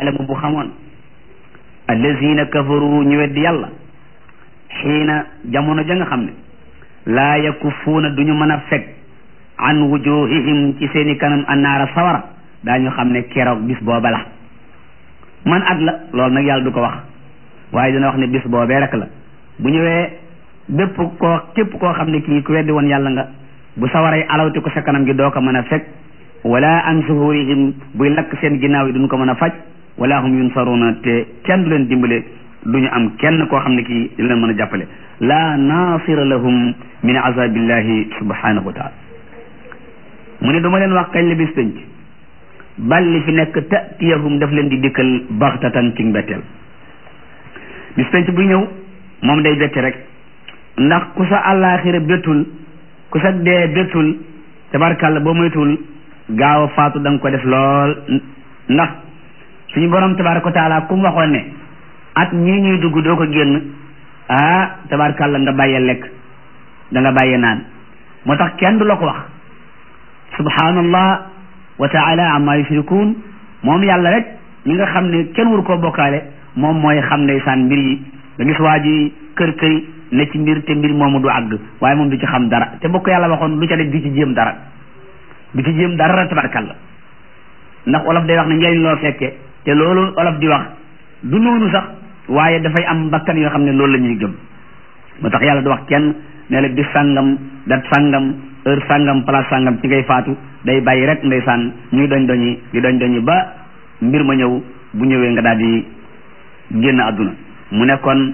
alamu bu xamoon allazina kafaru ñu weddi yàlla xiina jamono ja nga xam ne laa yakufuuna du ñu mën a fekk an wujuhihim ci seeni kanam annaara sawara daañu xam ne keroog bis booba la man at la loolu nag yàlla du ko wax waaye dina wax ne bis boobee rek la bu ñëwee bépp koo képp koo xam ne kii ku weddi woon yàlla nga bu sawaray alawti ko sa kanam gi doo ko mën a fekk wala an zuhurihim buy lakk seen ginnaaw yi duñ ko mën a faj wala hum yunsaruna te kenn du leen dimbale du ñu am kenn koo xam ne kii di leen mën a jàppale la nasira lahum min azabillahi subhanahu wa taala mu ne duma leen wax kañ la bis penc bal li fi nekk tatiyahum daf leen di dikkal baxtatan ci mbetteel bis penc bu ñëw moom day bette rek ndax ku sa àllaaxira bettul ku sa dee bettul tabarkàlla boo moytul gaaw a faatu da nga ko def lool ndax suñu borom tabaraka wa taala ku mu waxoon ne at ñii ñuy dugg doo ko génn ah tabarkàlla nga bàyyee lekk da nga bàyyee naan moo tax kenn du la ko wax subhanallah wa taala amma yushrikun moom yàlla rek ñi nga xam ne kenn waru koo bokkaale moom mooy xam ne saan mbir yi nga gis waa ji kër këri ne ci mbir te mbir moomu du àgg waaye moom du ci xam dara te bokk yàlla waxoon du ca def du ci jéem dara du ci jéem dara tabarkàlla ndax olof day wax ne njëriñ loo fekke te loolu olof di wax du noonu sax waaye dafay am bakkan yoo xam ne loolu la ñuy gëm moo tax yàlla du wax kenn ne la bis sàngam dat sàngam heure sàngam place sàngam ci ngay faatu day bàyyi rek ndeysaan ñuy doñ doñi di doñ doñi ba mbir ma ñëw bu ñëwee nga daal di génn àdduna mu ne kon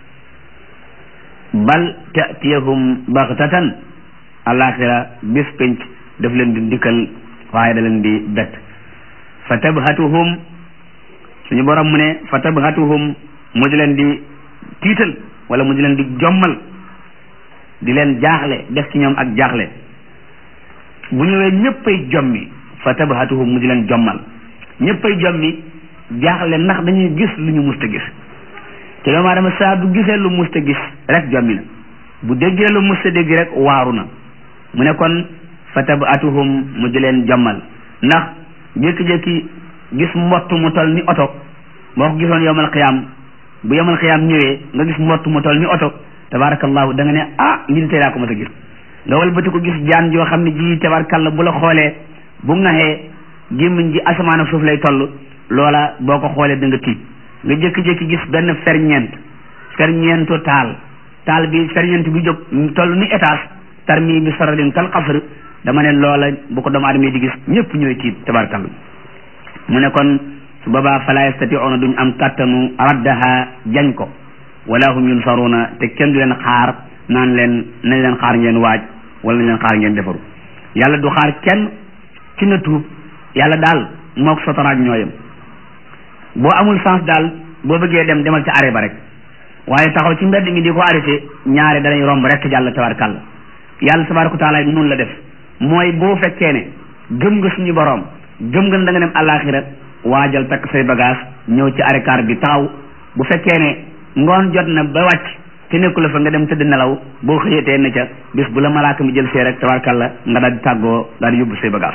bal tatiyahum baxtatan alaxira bis penc daf leen di ndikkal waaye da leen di bett fa tabhatuhum suñu borom mu ne fa tabhatuhum mu di leen di tiital wala mu di leen di jommal di leen jaaxle def ci ñoom ak jaaxle bu ñëwee ñëppay jommi fa tabhatuhum mu di leen jommal ñëppay jommi jaaxle ndax dañuy gis lu ñu musta gis te doomu aadama saa bu gisee lu musta gis rek jommi na bu déggee lu musta dégg rek waaru na mu ne kon fa tabhatuhum mu di leen jommal ndax jékki-jékki gis mbott mu tol ni oto boo ko gisoon yowmal xiyaam bu yowmal xiyaam ñëwee nga gis mbott mu tol ni oto tabarakallahu da nga ne ah lii di tey laa ko mës a gis nga walbati ko gis jaan joo xam ne ji tabarakallah bu la xoolee bu ngaxee gémmiñ ji asamaan ak suuf lay toll loola boo ko xoolee da nga tiit nga jékki-jékki gis benn ferñeent ferñeentu taal taal bi ferñeent bi jóg toll ni étage tarmi bi saradin kal xasr dama ne loola bu ko doomu aadama di gis ñëpp ñooy tiit tabarakallah mu ne kon su boobaa fala yastatiuna duñ am kàttanu raddaha jañ ko wala hum yunsaruna te kenn du leen xaar naan leen nañ leen xaar ngeen waaj wala nañ leen xaar ngeen defaru yàlla du xaar kenn ci na tuub yàlla daal mook sotoraaj ñooyam boo amul sens daal boo bëggee dem demal ci arrêt ba rek waaye taxaw ci mbedd mi di ko arrêté ñaare danañ romb rek jàll tabarkàlla yàlla tabaraka wa taala noonu la def mooy boo fekkee ne gëm nga suñu boroom gëm nga da nga dem àllaaxira waajal takk say bagage ñëw ci arrêt car bi taxaw bu fekkee ne ngoon jot na ba wàcc te nekku la fa nga dem tëdd nelaw boo xëyatee ne ca bis bu la malaaka mi jël see rek tabarkalla nga daal di tàggoo daal di yóbbu say bagage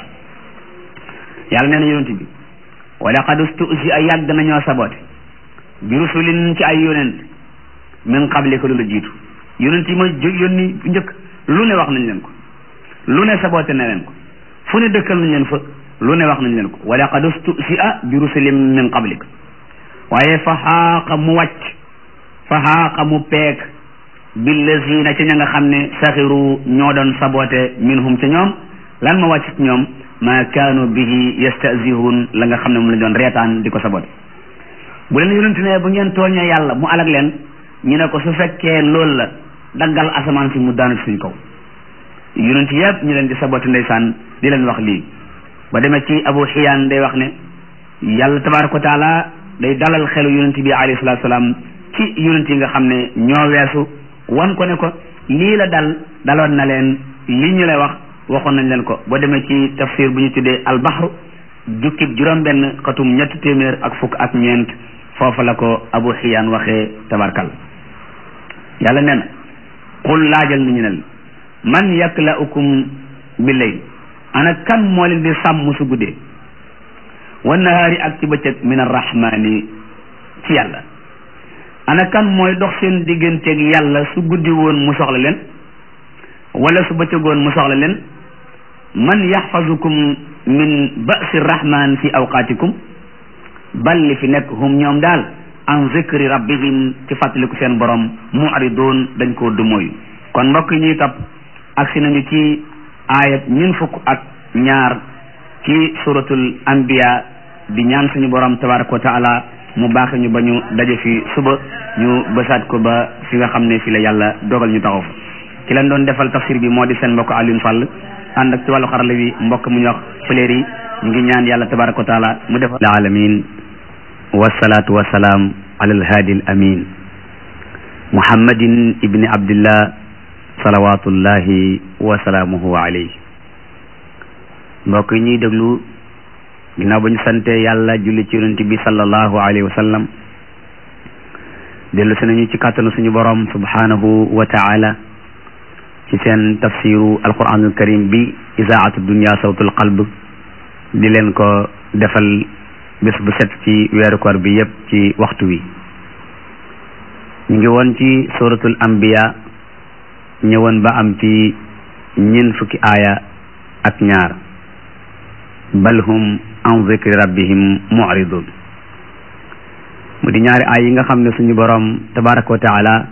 yàlla nee na yonent bi wa laqad ustusi a yàgg nañoo sabote bi rusulin ci ay yonent min qabli ko lu la jiitu yonent yi ma jóg yónni njëkk lu ne wax nañ leen ko lu ne sabote na leen ko fu ne dëkkal nañ leen fa lu ne wax nañ leen ko wa laqad ustusi a bi rusulin min qablik waaye fa xaaqa mu wàcc fa xaaqa mu peek billazina ca ña nga xam ne saxiru ñoo doon sabote minhum ca ñoom lan ma wàcc ci ñoom ma kaanu bihi yastazihun la nga xam ne mu la doon reetaan di ko sabote bu leen yonent ne bu ngeen tooñee yàlla mu alag leen ñu ne ko su fekkee loolu la daggal asamaan si mu daanu ci suñ kaw yonent yëpp ñu leen di sabote ndeysaan di leen wax lii ba demee ci abu xiyaan day wax ne yàlla tabaraka wa taala day dalal xelu yonent bi alayhi salatu salaam ci yonent yi nga xam ne ñoo weesu wan ko ne ko lii la dal daloon na leen li ñu lay wax waxoon nañ leen ko boo demee ci tafsir bu ñu tuddee albahru jukkib juróom-benn xatum ñetti téeméer ak fukk ak ñeent foofa la ko abu xiyaan waxee tabarkal yàlla nee na qul laajal ni ñu ne man yaklaukum bi layl ana kan moo leen di sàmm su guddee wa nahaari ak ci bëccëg min arrahmani ci yàlla ana kan mooy dox seen digganteeg yàlla su guddi woon mu soxla leen wala su bëccëgoon mu soxla leen man yaxfazukum min ba'si rahman fi awqaatikum bal li fi nekk hum ñoom daal an zikri rabbihim ci fàttaliku seen borom mu'ridun dañ koo dumóoyu kon mbokk yi ñuy topp agsi nañu ci aayat ñun fukk ak ñaar ci suratul anbiya di ñaan suñu borom tabaraka wa taala mu baax ñu ba ñu daje fi suba ñu bësaat ko ba fi nga xam ne fi la yàlla dogal ñu taxaw fa ki leen doon defal tafsir bi moo di seen mbokk Alioune Fall ànd ak ci wàllu xarala wi mbokk mu ñu wax fëleer yi ñu ngi ñaan yàlla tabaraka wa taala mu defal alamin wasalaatu wasalaam ala alhaadi al amin muhammadin ibni abdillah salawatullahi wa salaamuhu alayhi mbokk yi ñuy déglu ginnaaw ba ñu sante yàlla julli ci yonent bi sallallahu alayhi wa sallam dellu si nañu ci kàttanu suñu borom subhanahu wa taala ci seen tafsiru alquranul karim bi isaatu dunia sawtul qalb di leen ko defal bés bu set ci weeru koor bi yépp ci waxtu wi ñu ngi woon ci suratul anbiya ñëwoon ba am ci ñeent fukki aaya ak ñaar bal hum an zikri rabbihim mu'ridun mu di ñaari aay yi nga xam ne suñu boroom tabaraka wa taala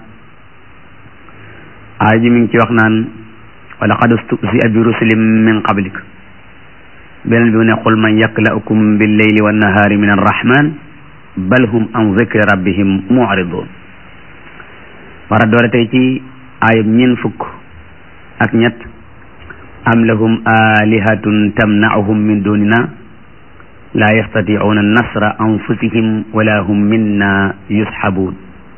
aay ji mi ngi ci wax naan wa laqad ustuzi'a bi rusulin min qablik beneen bi mu ne qul man yakla'ukum bil layli wan nahaari min arrahman bal hum an zikri rabbihim mu'ridun war a doore tey ci aayub ñeen fukk ak ñett am lahum alihatun tamna'uhum min dunina la yastati'una nasra anfusihim wala hum minna yushabun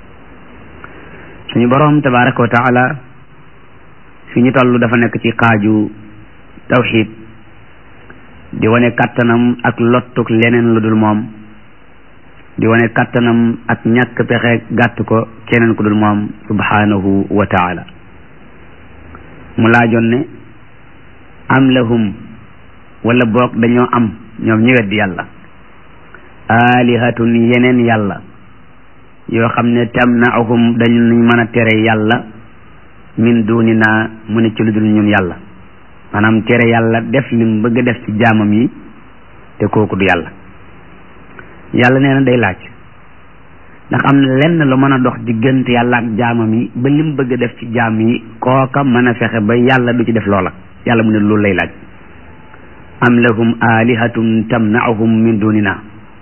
suñu boroom tabaraka wa taala fi ñu toll dafa nekk ci xaaju tawxid di wane kattanam ak lottuk leneen lu dul moom di wane kattanam ak ñàkk pexe gàtt ko keneen ku dul moom subhanahu wa taala mu laajoon ne am lahum wala boog dañoo am ñoom ñi weddi yàlla alihatun yeneen yàlla yoo xam ne tamnaahum dañu mën a tere yàlla min dunina mu ne ci lu dul ñun yàlla maanaam tere yàlla def lim bëgg a def ci jaamam yi te kooku du yàlla yàlla nee na day laaj ndax am na lenn lu mën a dox diggante yàlla ak jaamam yi ba lim bëgg a def ci jaam yi kooka mën a fexe ba yàlla du ci def loola yàlla mu ne loolu lay laaj am lahum alihatun tamnaahum min dunina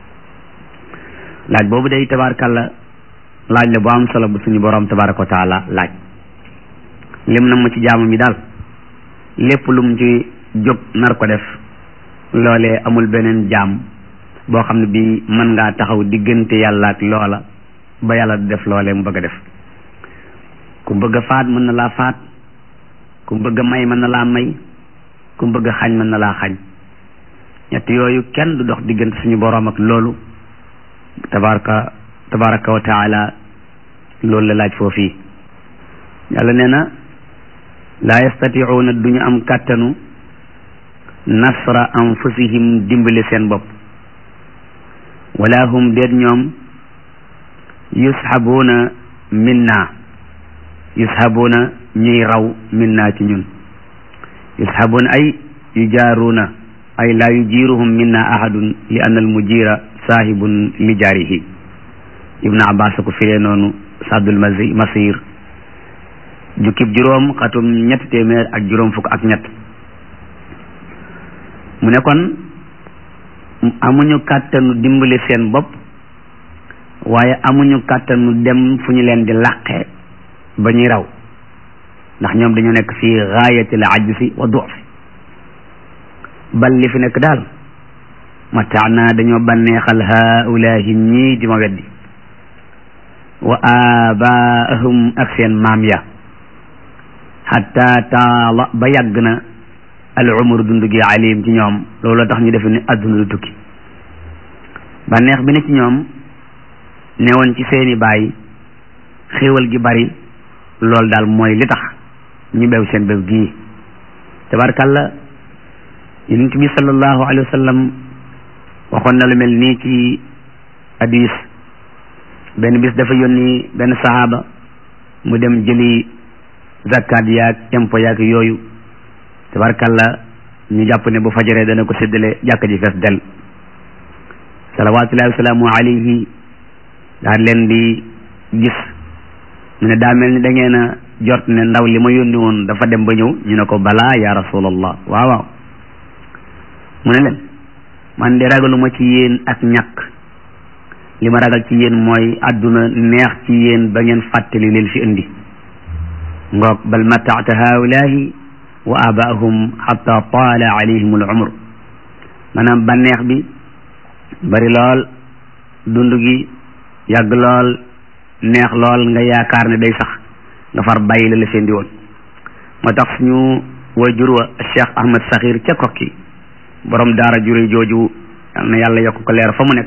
laaj boobu day tabarakàlla laaj la bu am solo bu suñu borom tabaraka wa taala laaj lim na mu ci jaamam yi daal lépp lu mu ci jóg nar ko def loolee amul beneen jaam boo xam ne bi mën ngaa taxaw diggante yàlla ak loola ba yàlla du def loolee mu bëgg a def ku bëgg a faat mën na laa faat ku bëgg a may mën na laa may ku bëgg a xañ mën na laa xañ ñett yooyu kenn du dox diggante suñu boroom ak loolu tabaraka tabaraka wa taala loolu la laaj foofii yàlla nee na laa yastatiuuna duñu am kàttanu nasra anfusihim dimbali seen bopp wala hum déet ñoom yushabuuna minna yushabuuna ñuy raw minna ci ñun yushabuuna ay yujaaruuna ay laa yujiruhum minna ahadun li anna al mujira saahibun li jaarihi ibnu abbas ko firee noonu saddul masi masir jukkib juróom xatum ñetti téeméer ak juróom fukk ak ñett mu ne kon amuñu kàttanu dimbali seen bopp waaye amuñu kàttanu dem fu ñu leen di làqe ba ñuy raw ndax ñoom dañu nekk fi gaayatil ajzi wa du'f bal li fi nekk daal mataana dañoo banneexal haulaahi ñii di ma weddi wa abaahum ak seen maam ya xatta taala ba yàgg na al umru dund gi alim ci ñoom loolu tax ñu defe ni adduna du tukki bànneex bi ne ci ñoom newoon ci seeni baay xéewal gi bari loolu daal mooy li tax ñu bew seen bew gii tabarkalla yonent bi sallallahu alayhi wa sallam waxoon na lu mel nii ci hadis benn bis dafa yónni benn sahaaba mu dem jëli zakat yaag impo yaag yooyu tabarkalla ñu jàpp ne bu fajaree dana ko séddale jàkka ji fees del salawatullahi wasalaamu alayhi daal leen di gis mu ne daa mel ni da ngeen a jot ne ndaw li ma yónni woon dafa dem ba ñëw ñu ne ko balaa ya rasulallah waaw waaw mu ne leen man de ragaluma ci yéen ak ñàkk li ma ragal ci yéen mooy àdduna neex ci yéen ba ngeen fàttali leen fi indi ngoog bal mataata haulahi wa abaahum xata taala alayhim al umr maanaam bànneex bi bari lool dund gi yàgg lool neex lool nga yaakaar ne day sax nga far bàyyi la la seen di woon moo tax suñu wayjur wa Cheikh Ahmad Sakhir ca kokki borom daara jure jooju yal na yàlla yokk ko leer fa mu nekk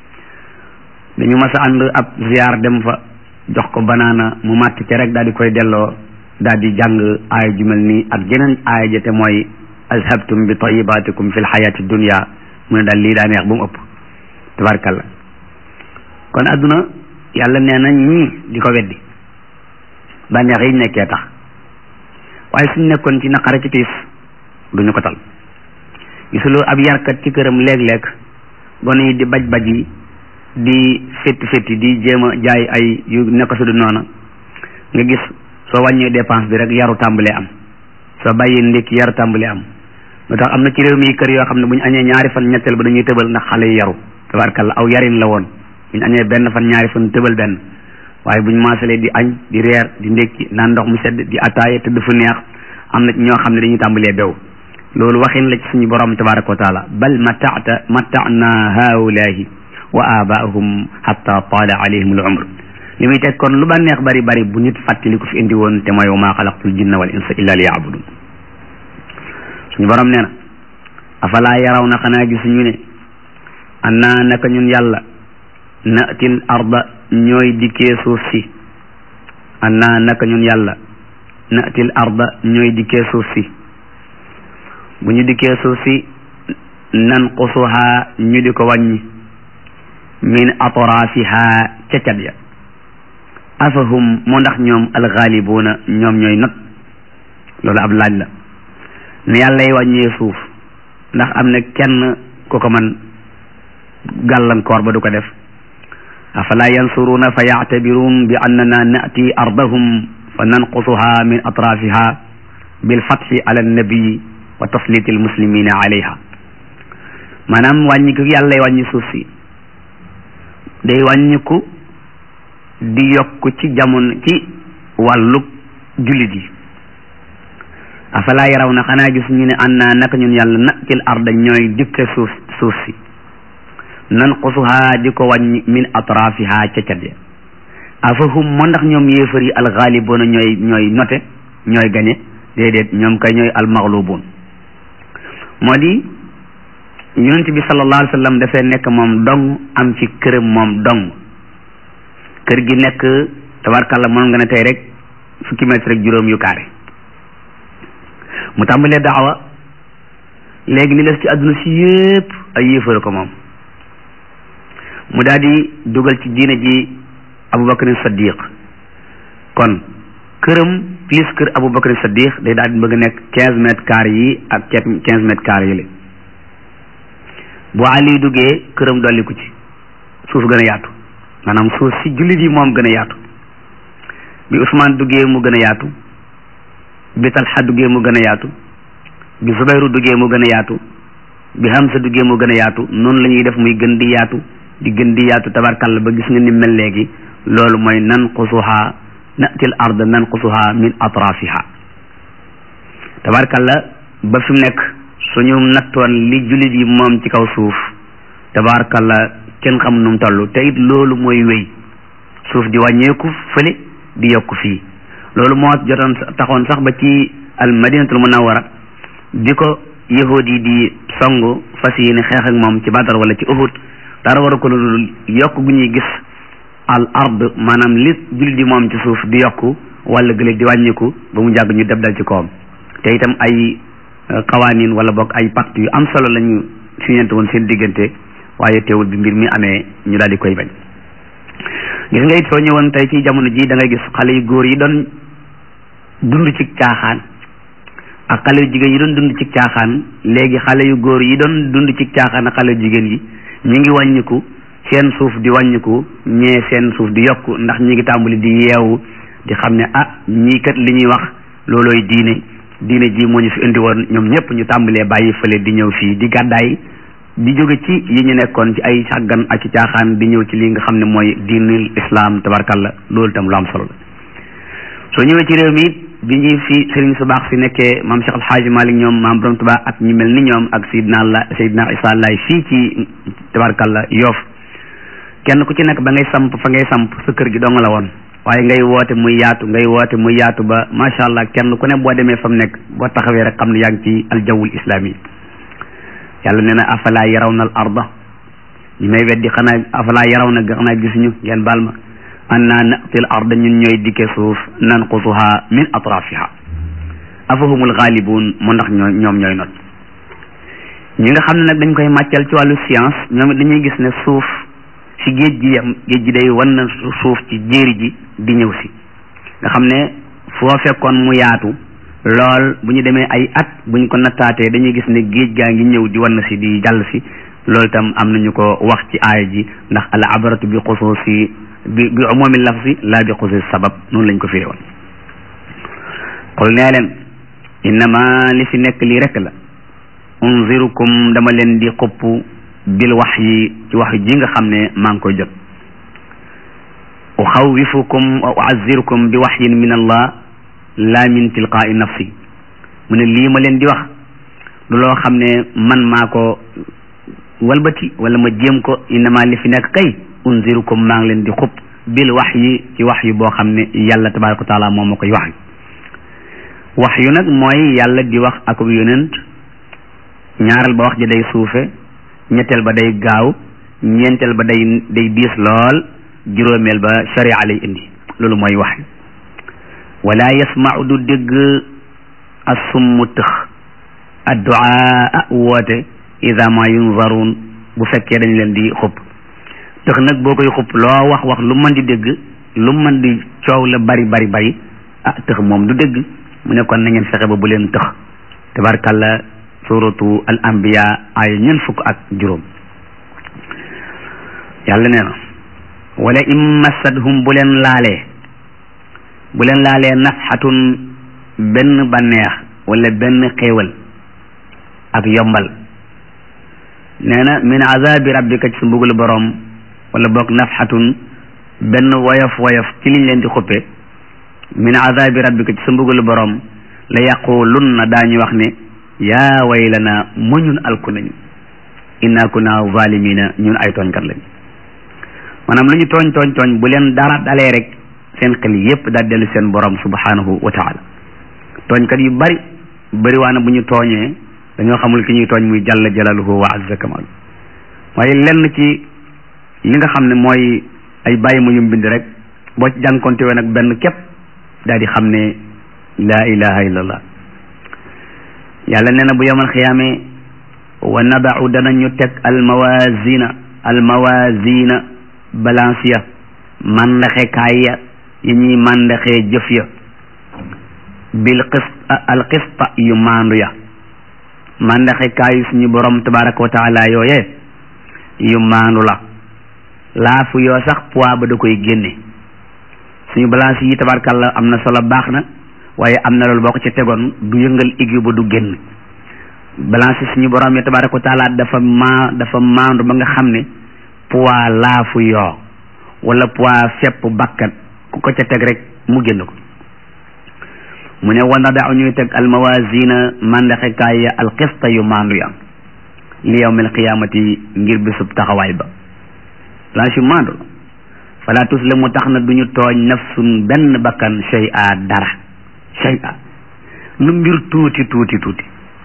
dañu mas a ànd ab ziar dem fa jox ko banaana mu màtt ca rek daal di koy delloo daal di jàng aaya ju mel nii ak jeneen aaya ja te mooy azhabtum bi tayyibatikum fi lxayati dunia mu ne daal lii daa neex ba mu ëpp tabarkalla kon adduna yàlla nee na ñii di ko weddi bànneex yi nekkee tax waaye suñ nekkoon ci naqare ci tiis duñu ko tal gisuloo ab yarkat ci këram léeg-léeg gone yi di baj baj yi di fétti fétti di jéem a jaay ay yu nekk su du noona nga gis soo wàññee dépense bi rek yaru tàmbalee am soo bàyyee ndékki yaru tàmbalee am moo tax am na ci réew mi kër yoo xam ne bu ñu añee ñaari fan ñetteel ba dañuy tëbal ndax xale yi yaru tabarkalla aw yarin la woon bu ñu añee benn fan ñaari fan tëbal benn waaye bu ñu maasalee di añ di reer di ndékki naan ndox mu sedd di ataaye te dafa neex am na ñoo xam ne dañuy tàmbalee bew loolu waxin la ci suñu borom tabaraka wa taala bal mataata matana haulahi wa abaahum hatta taala alayhim al umr li muy teg kon lu ba neex bari bari bu nit fàttali ko fi indi woon te mooy wa maa xalaqtul jinna wal insa illa li yaabudun suñu borom nee na afalaa yaraw na xanaa gisuñu ne annaa naka ñun yàlla natil arda ñooy dikkee suuf si annaa naka ñun yàlla natil arda ñooy dikkee suuf si bu ñu dikkee suuf si nan qusuhaa ñu di ko wàññi min atrafiha ca cat ya afahum moo ndax ñoom alxaalibuuna ñoom ñooy not loolu ab laaj la ne yàllay wàññee suuf ndax am na kenn ku ko man gàllankoor ba du ko def afala yansuruuna fa yactabiruun bi annana nati ardahum fa nanqusuha min atrafiha bilfatxi ala annabii wa tasliti almuslimina alayha maanaam wàññi ko yàllay wàññi suuf si day wàññiku di yokk ci jamono ci wàllug jullit yi afalaa yaraw na xanaa gis ñu ne an naa naka ñun yàlla natil arda ñooy dikke suuf suuf si nan xusuhaa di ko wàññi min atrafiha ca cat ya afahum moo ndax ñoom yéefar yi alxaaliboona ñooy ñooy note ñooy gañe déedéet ñoom kay ñooy almaxlubuun moo di yonent bi sallallahu alayhi wa sallam dafay nekk moom dong am ci këram moom dong kër gi nekk tabarkalla moom nga ne tey rek fukki mètre rek juróom yu kaare mu tàmbalee daawa léegi ni les ci àdduna si yépp ay yéefar ko moom mu daal di dugal ci diine ji Abubakar Saddiq kon këram plus kër Abubakar Saddiq day daal di bëgg nekk quinze mètres carrés yi ak quinze mètres carrés yi la bu Ali duggee këram dolliku ci suuf gën a yaatu maanaam suuf si jullit yi moom gën a yaatu bi Ousmane duggee mu gën a yaatu bi Talha duggee mu gën a yaatu bi Zubayru duggee mu gën a yaatu bi Hamza duggee mu gën a yaatu noonu la ñuy def muy gën di yaatu di gën di yaatu tabarkalla ba gis nga ni mel léegi loolu mooy nanqusuha natil ard nanqusuha min atrafiha tabarkalla ba fi mu nekk suñu nattoon li jullit yi moom ci kaw suuf tabarkalla kenn xam nu mu toll te it loolu mooy wéy suuf di wàññeeku fële di yokku fii loolu moo jotoon taxoon sax ba ci al madinatul munawwara di ko yahud yi di song fas yéene xeex ak moom ci Badar wala ci Uhud dara war a ko lu yokk gu ñuy gis al ard maanaam li jullit yi moom ci suuf di yokku wala gëléeg di wàññeeku ba mu jàgg ñu deb dal ci kawam te itam ay xawaanin wala boog ay pacte yu am solo lañu signante woon seen diggante waaye teewul bi mbir mi amee ñu daal di koy bañ gis nga it soo ñëwoon tey ci jamono ji da ngay gis xale yu góor yi doon dund ci caaxaan ak xale yu jigéen yi doon dund ci caaxaan léegi xale yu góor yi doon dund ci caaxaan ak xale yu jigéen yi ñu ngi wàññiku seen suuf di wàññiku ñee seen suuf di yokku ndax ñi ngi tàmbali di yeewu di xam ne ah ñii kat li ñuy wax loolooy diine diine ji moo ñu fi indi woon ñoom ñëpp ñu tàmbalee bàyyi fële di ñëw fii di gàddaay di jóge ci yi ñu nekkoon ci ay sàggan ak ci caaxaan di ñëw ci li nga xam ne mooy diinul islam tabarkalla loolu itam lu am solo la soo ñëwee ci réew mi bi ñuy fi sëriñ su baax si nekkee maam Cheikh Alxaaji Malik ñoom maam Borom Tuubaa ak ñu mel ni ñoom ak Seydina la Seydina Isa Laay fii ci tabarkalla Yoof kenn ku ci nekk ba ngay samp fa ngay samp sa kër gi dong la woon waaye ngay woote muy yaatu ngay woote muy yaatu ba macha allah kenn ku ne boo demee fa mu nekk boo taxawee rek xam ne yaa ngi ci aljawul islami yàlla nee na afala yaraw na al arda ñu may weddi xanaa afala yaraw na xanaa gisuñu ngeen baal ma anna natil arda ñun ñooy dikke suuf nanqusuha min atrafiha afahumul ghalibun mu ndax ñoo ñoom ñooy not ñi nga xam ne nag dañ koy màccal ci wàllu science ñoom it dañuy gis ne suuf ci géej gi yam géej gi day wan na suuf ci jéeri ji di ñëw si nga xam ne foo fekkoon mu yaatu lool bu ñu demee ay at bu ñu ko nattaatee dañuy gis ne géej gaa ngi ñëw di wan na si di jàll si loolu itam am nañu ko wax ci aaya ji ndax al abaratu bi xusuusi bi bi umumi lafzi laa bi xusuusi sabab noonu lañ ko firee woon xul nee leen innama li fi nekk lii rek la unzirukum dama leen di xupp bil wax yi ci wax ji nga xam ne maa ngi koy jot uxawifukum wa uazirukum bi waxyin min allah la min tilqaai nafsi mu ne lii ma leen di wax lu loo xam ne man maa ko walbati wala ma jéem ko innama li fi nekk kay unzirukum maa ngi leen di xub bil wax yi ci wax yu boo xam ne yàlla tabaraka wa taala moom ma koy wax wax yu nag mooy yàlla di wax ak yonent ñaareel ba wax ji day suufe ñetteel ba day gaaw ñeenteel ba day day diis lool juróomeel ba sharia lay indi loolu mooy wax wala yasmau du dégg assummu tëx adduaa woote ida ma yunzaruun bu fekkee dañ leen di xupp tëx nag boo koy xupp loo wax wax lu mën di dégg lu mën di coow la bari bari bari ah tëx moom du dégg mu ne kon na ngeen fexe ba bu leen tëx tabarkalla suratu al anbiya ay ñeent fukk ak juróom yàlla nee na wala in massadhum bu leen laalee bu leen laalee nafxatun benn banneex wala benn xéewal ak yombal nee na min azabi rabbika ci sa mbugalu boroom wala boog nafxatun benn woyof woyof ci liñ leen di xuppe min azabi rabbika ci sa mbugalu boroom la yaqulun na daañu wax ne yaa waylana mu ñun alku nañu inna kunna zalimina ñun ay tooñkat lañu maanaam lu ñu tooñ tooñ tooñ bu leen dara dalee rek seen xel yépp daal dellu seen borom subhanahu wa taala tooñkat yu bari bari waana bu ñu tooñee dañoo xamul ki ñuy tooñ muy jalla jalaluhu wa azza kamal waaye lenn ci li nga xam ne mooy ay bàyyi mu yum bind rek boo ci jànkonte wee nag benn képp daal di xam ne laa ilaha illallah yàlla nee na bu yomal xiyaame wa nadau danañu teg almawasina almawasina balance ya màndaxekaay ya yi ñuy màndaxee jëf ya bil qist al qista yu maandu ya màndaxekaayu suñu borom tabaraka wa taala yooye yu maandu la laafu yoo sax poids ba da koy génne suñu balance yi tabarkalla am na solo baax na waaye am na loolu boo ko ci tegoon du yëngal aiguille ba du génn balance suñu borom yi tabaraka wa taala dafa maa dafa maandu ba nga xam ne poids laafu yoo wala poids fepp bakkat ku ko ca teg rek mu génn ko mu ne wana daaw ñuy teg almawasina mandaxekaay ya alxista yu maandu ya li yawmil qiyaamati ngir bisub taxawaay ba balance yu maandu fala tuslamu tax na duñu tooñ nafsun benn bakkan shay a dara shay a lu mbir tuuti tuuti tuuti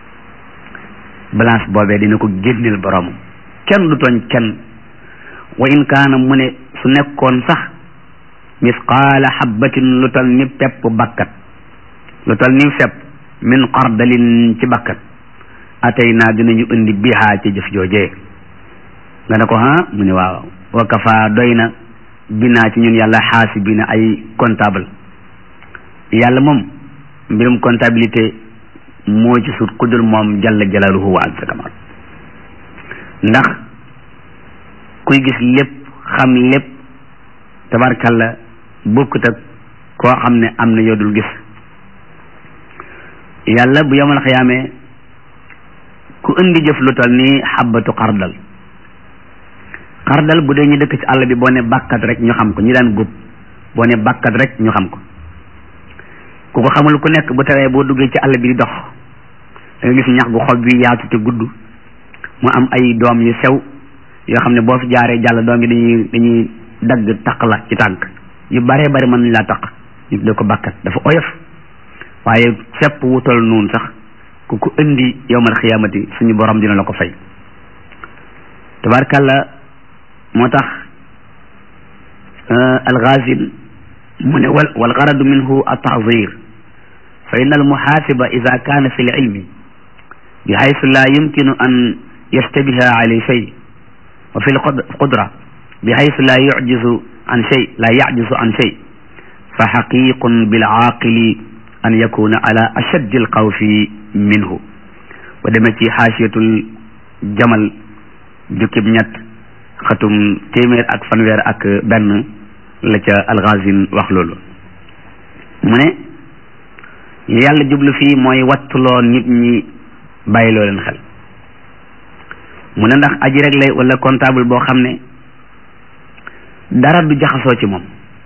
balance boobee dina ko génneel borom kenn du tooñ kenn wa in kaana mu ne su nekkoon sax misqaala xabbatin lu tal ni pepp bakkat lu tal ni fepp min xardalin ci bakkat atay naa dinañu indi bihaa ci jëf joojee nga ne ko ha mu ne waaw wa kafa doy na binaa ci ñun yàlla xaasibina ay comptable yàlla moom mbirum comptabilité moo ci sut ku dul moom jalla jalaaluhu wa azza kamal ndax kuy gis lépp xam lépp tabarkalla bokkut ak koo xam ne am na yoo dul gis yàlla bu yomal xiyaamee ku indi jëf lu tal ni xabbatu xardal xardal bu dee ñu dëkk ci àll bi boo ne bàkkat rek ñu xam ko ñi daan góob boo ne bàkkat rek ñu xam ko ku ko xamul ku nekk bu tawee boo duggee ci àll bi di dox da nga gis ñax gu xob bi yaatu te gudd mu am ay doom yu sew yoo xam ne boo fi jaaree jàll doom yi dañuy dañuy dagg taq la ci tànk yu baree bari mën nañ laa taq ñu da ko bàkkat dafa oyof waaye fepp wutal noonu sax ku ko indi yowmal xiyaamati suñu borom dina la ko fay tabarkàlla moo tax alxaasin mu ne wal wal garadu minhu at-ta'zir fa inna al-muhasiba ida kaana fi l-ilmi bi haythu la yumkinu an yastabiha alayhi shay wa fi l-qudra bi haythu la yu'jizu an shay la ya'jizu an shay fa haqiqun bil-aaqili an yakuna ala ashaddi al-xawfi minhu ba demee ci xaasiyatul jamal jukkib ñett xatum téeméer ak fanweer ak benn la ca alxaasin wax loolu mu ne yàlla jublu fii mooy wattuloo nit ñi bàyyiloo leen xel mu ne ndax aji rek lay wala comptable boo xam ne dara du jaxasoo ci moom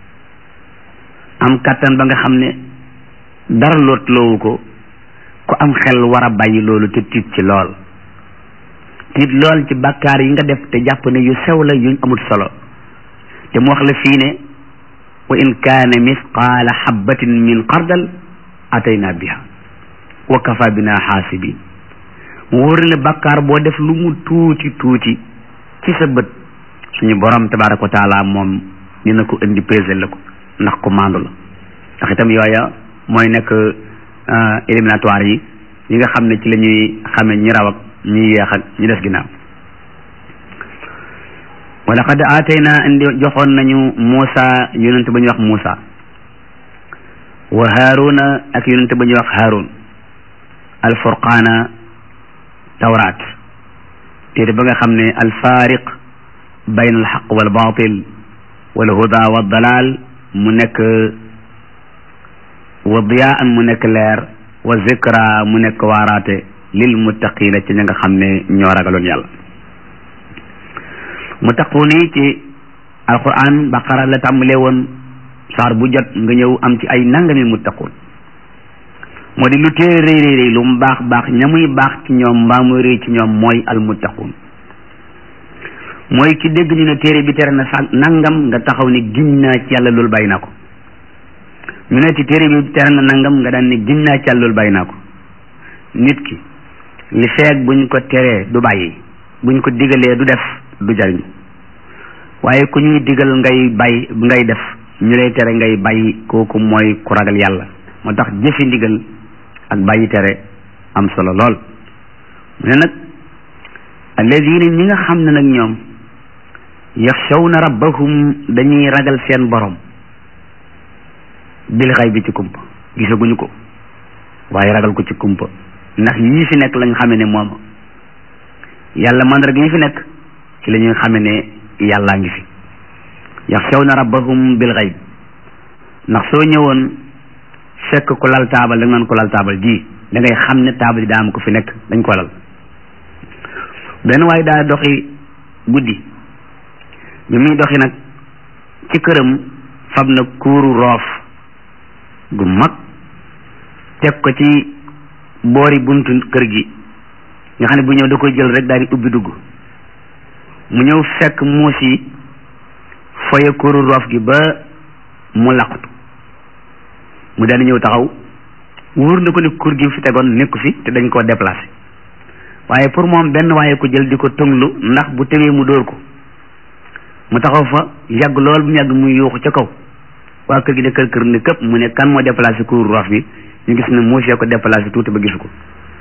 am kàttan ba nga xam ne dara lootloowu ko ku am xel war a bàyyi loolu te tiit ci lool tiit lool ci bàkkaar yi nga def te jàpp ne yu sew la yuñ amul solo te mu wax la fii ne wa in kaana misqaala xabbatin min xardal atayna biha wa kafa bina xaasibin mu wóor ne bàkkaar boo def lu mu tuuti tuuti ci sa bët suñu borom tabaraka wa taala moom dina ko indi pesé la ko ndax ko maandu la ndax itam yooya mooy nekk éliminatoire yi yi nga xam ne ci la ñuy xame ñi raw ak ñi yeex ak ñi des ginnaaw wa laqad aatayna indi joxoon nañu Muusa yonente ba ñuy wax Muusa wa Haaruna ak yonente ba ñuy wax Haarun alfurqaana tawraat téere ba nga xam ne alfaariq bayn alxaq wal baatil wal huda wa dalal mu nekk wa diyaan mu nekk leer wa zikra mu nekk waaraate lil muttaqina ci ña nga xam ne ñoo ragaloon yàlla muttaquuni ci alquran baqara la tàmbalee woon saar bu jot nga ñëw am ci ay nangami muttaquun moo di lu téere rëy rëy rëy lu mu baax baax ña muy baax ci ñoom mbaa muy rëy ci ñoom mooy almuttaquun mooy ki dégg ñu ne téere bi tere na sa nangam nga taxaw ne giñ naa ci yàlla loolu bàyyi naa ko ñu ne ci téere bi tere na nangam nga daan ne giñ naa ci yàlla loolu bàyyi naa ko nit ki li feeg buñ ko teree du bàyyi buñ ko digalee du def du jariñ waaye ku ñuy digal ngay bàyyi ngay def ñu lay tere ngay bàyyi kooku mooy ku ragal yàlla moo tax jëfi ndigal ak bàyyi tere am solo lool mu ne nag alladina ñi nga xam ne nag ñoom yaxshawna rabbahum dañuy ragal seen borom bil xay bi ci kumpa gisaguñu ko waaye ragal ko ci kumpa ndax yii fi nekk lañ xame ne moom yàlla mandarga yi fi nekk ci la ñuy xame ne yàllaa ngi fi yaxshawna rabbahum bil xayb ndax soo ñëwoon fekk ko lal taabal da nga naan ko lal taabal ji da ngay xam ne taabal yi daa am ko fi nekk dañ ko lal benn waaye daa doxi guddi bi muy doxi nag ci këram fab na kuuru roof gu mag teg ko ci boori buntu kër gi nga xam ne bu ñëw da koy jël rek daal di ubbi dugg mu ñëw fekk muus yi foye kuuru roof gi ba mu laqatu mu daal di ñëw taxaw wóor na ko ne kur gi fi tegoon nekku fi te dañ koo déplacé waaye pour moom benn waaye ko jël di ko tënglu ndax bu tewee mu dóor ko mu taxaw fa yàgg lool bu mu yàgg muy yuuxu ca kaw waa kër gi de kër kër ne këpp mu ne kan moo déplacé kuuru roof bi ñu gis ne muus yee ko déplacé tuuti ba gisu ko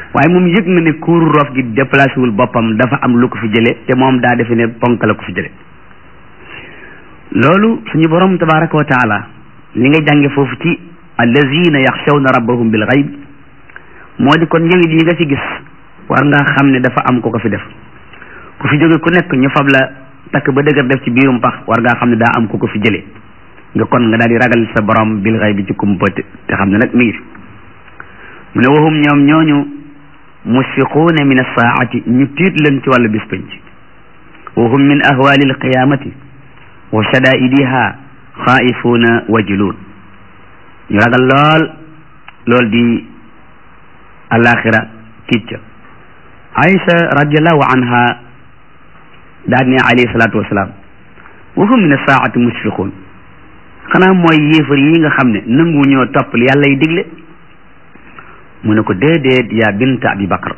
waaye moom yëg na ne kuuru roof gi déplacé wul boppam dafa am lu ko fi jële te moom daa defe ne ponk la ko fi jële loolu suñu borom tabaraka wa taala li nga jànge foofu ci allazina yaxshawna rabbahum bil gayb moo di kon njëwit yi nga ci gis war nga xam ne dafa am ko ko fi def ku fi jóge ku nekk ñu fab la takk ba dëgër def ci biirum pax war ngaa xam ne daa am ko ko fi jële nga kon nga daal di ragal sa borom bil gayb bi ci kumpa te xam ne nag mi ngi fi mu ne waxum ñoom ñooñu musfiquuna min alsaati ñu tiit leen ci wàllu bis penc wa hum min ahwali alqiyamati wa shadaidiha xaa'ifuuna wajiluun ñu ragal lool lool di alaxira tiit ca Aïcha radiallahu anha daal ne alayhi salaatu wasalaam wa hum min alsaati musfiquun xanaa mooy yéefar yi nga xam ne nangu ñoo topp li yàlla yi digle mu ne ko déedéet yaa binta abi bakar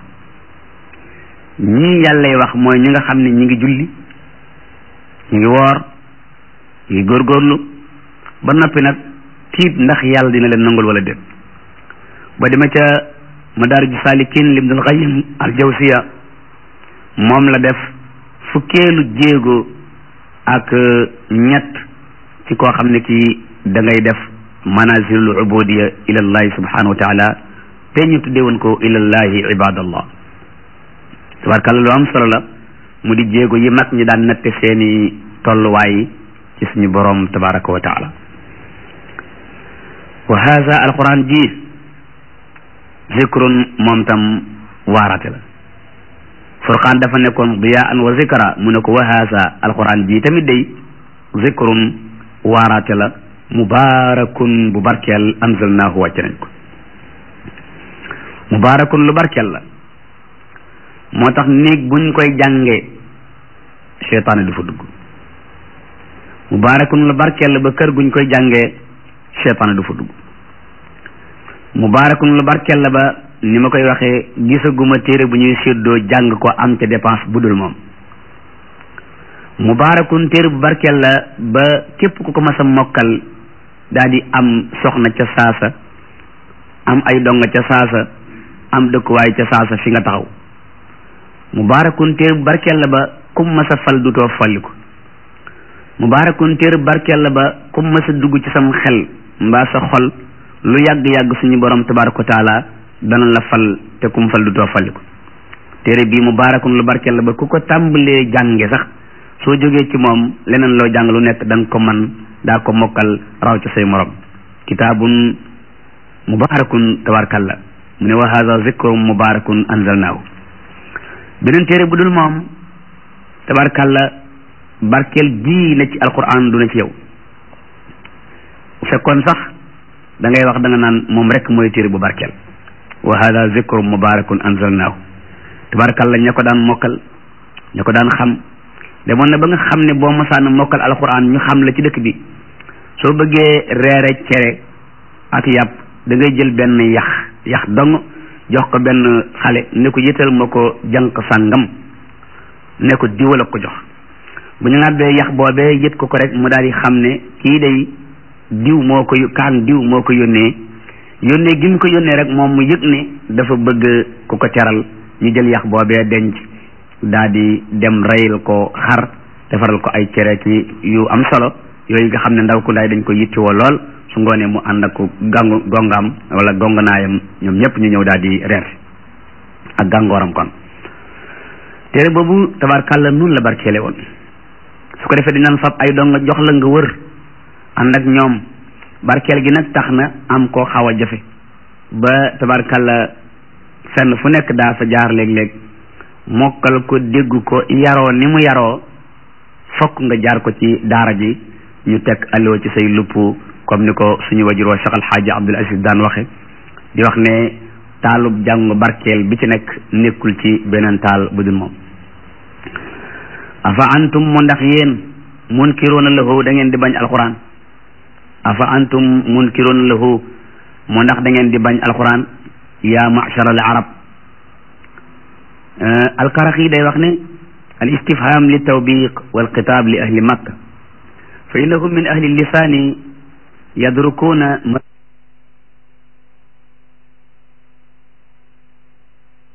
ñii yàllay wax mooy ñi nga xam ne ñi ngi julli ñi ngi woor ñi ngi góorgóorlu ba noppi nag tiit ndax yàlla dina leen nangul wala déet ba dema ca madaariju saalikin libnul qayyim al jawsiya moom la def fukkeelu jéego ak ñett ci koo xam ne kii da ngay def manazilul ubudiya ila allahi subhanahu wa taala te ñu tuddee woon ko ilallahi ibadallah tabarkalla lu am solo la mu di jéego yi mag ñi daan natte seeni tolluwaay ci suñu borom tabaraka wa taala wa haza alquran ji zikrun moom tam waarate la furqaan dafa nekkoon diyaan wa zikra mu ne ko wa haza alquran ji tamit day zikrun waarate la mubarakun bu barkeel anzalnaahu wàcce nañ ko mubaarakun lu barkeel la moo tax néeg buñ koy jàngee seytaane du fa dugg mubaarakun lu barkeel la ba kër guñ koy jàngee seytaane du fa dugg mubaarakun lu barkeel la ba ni ma koy waxee gisaguma téere bu ñuy séddoo jàng ko am ca dépense bu dul moom mubaarakun téere bu barkeel la ba képp ku ko mas a mokkal daal di am soxna ca saasa am ay donga ca saasa am dëkkuwaay ca saasa fi nga taxaw mubaarakun téer barkeel la ba kum ma sa fal dutoo falliku mubaarakun téer barkeel la ba kum ma sa dugg ci sam xel mbaa sa xol lu yàgg-yàgg suñu borom tabaraka wa taala dana la fal te kum fal dutoo falliku téere bii mubaarakun lu barkeel la ba ku ko tàmbalee jànge sax soo jógee ci moom leneen loo jàng lu nekk da nga ko man daa ko mokkal raw ci say morom kitaabun mubaarakun tabarkalla mu ne wa hada zikru mubarakun anzalnaahu beneen téere bu dul moom tabarkalla barkeel bii na ci alquran du na ci yow fekkoon sax da ngay wax da nga naan moom rek mooy téere bu barkeel wa hada zikru mubarakun anzalnaahu tabarkalla ña ko daan mokkal ña ko daan xam demoon na ba nga xam ne boo mosaan mokkal alquran ñu xam la ci dëkk bi soo bëggee reere cere ak yàpp da ngay jël benn yax yax dong jox ko benn xale ne ko yëtal ma ko jànq sàngam ne ko diwala ko jox bu ñu nàbbee yax boobee yët ko ko rek mu daal di xam ne kii day diw moo ko kaan diw moo ko yónnee yónnee gi mu ko yónnee rek moom mu yëg ne dafa bëgg ku ko teral ñu jël yax boobee denc daal di dem reyal ko xar defaral ko ay cere ki yu am solo yooyu nga xam ne ndaw ku ndaay dañ ko yittewoo lool su ngoonee mu ànd ak gàngu gongaam wala gonganaayam ñoom ñëpp ñu ñëw daal di reer ak gàngooram kon téere boobu tabarkàlla nun la barkeele woon su ko defee dinañ fab ay donga jox la nga wër ànd ak ñoom barkeel gi nag tax na am koo xaw a jafe ba tabarkàlla fenn fu nekk daa fa jaar léeg-léeg mokkal ko dégg ko yaroo ni mu yaroo fokk nga jaar ko ci daara ji ñu teg allo ci say lupp comme ni ko suñu wajuroo Cheikh Alxaaji Abdul Aziz daan waxe di wax ne taalub jàng barkeel bi ci nekk nekkul ci beneen taal bu dul moom afa antum mu ndax yéen munkiruuna lahu da ngeen di bañ alquran afa antum munkiruuna lahu mu ndax da ngeen di bañ alquran yaa machar al arab alkaraxi day wax ne al istifham li tawbiq wal xitaab li ahli makka fa innahum min ahli lisaani yadrukuuna